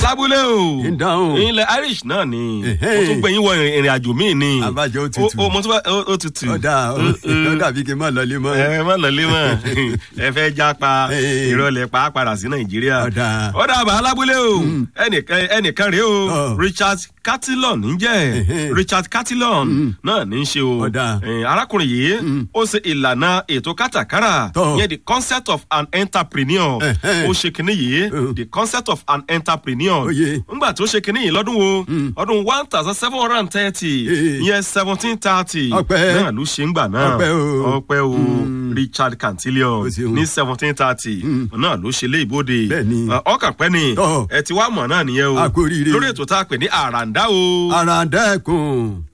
lábúlé o ń dáhùn. ilẹ̀ irish náà ni Ẹ̀hẹ́. mo tún gbẹ̀yìn wọ ìrìn àjò míì ni Àbájọ ó tutù. o mo tún bá ó- ó tutù ọ̀dà ọ̀dà bíi kí n má lọlé mọ́. ẹ má lọlé mọ ẹ fẹ́ jápa Ee. ìrọ̀lẹ́ pa á padà sí nàìjíríà Ọ̀dà. ọ̀dà àbá alábúlé o ẹnìkan ẹnìkan rèé o Ọ̀. richard catilon ń jẹ́ Ẹ̀hẹ́. richard catilon náà ní í ṣe o Ọ̀dà. Eh, arákùnrin yìí ó ṣe ìlànà ètò kátàkárà Tọ́. yẹn the concept of an entrepreneur Ẹ̀hẹ́. ó ṣe kínní yìí Mm. the concept of an entrepreneur Oyè. ńgbà tó ṣe kínní yìí lọ́dún wo ọdún one thousand seven hundred and thirty Ee. ìyẹn seventeen thirty Ọpẹ́. náà ló ṣe ń gbà náà Ọpẹ́ o. ọpẹ́ o richard cantillon O ṣeun. ní seventeen thirty náà ló ṣe lé ìbòde Bẹ́ẹ̀ni. ọkàn pẹ́ ni Tọ́. ẹ ti wá mọ̀ náà nìyẹn o A kú oríire. lórí ètò tá a pè ní àràǹdá o. ara dẹ́kun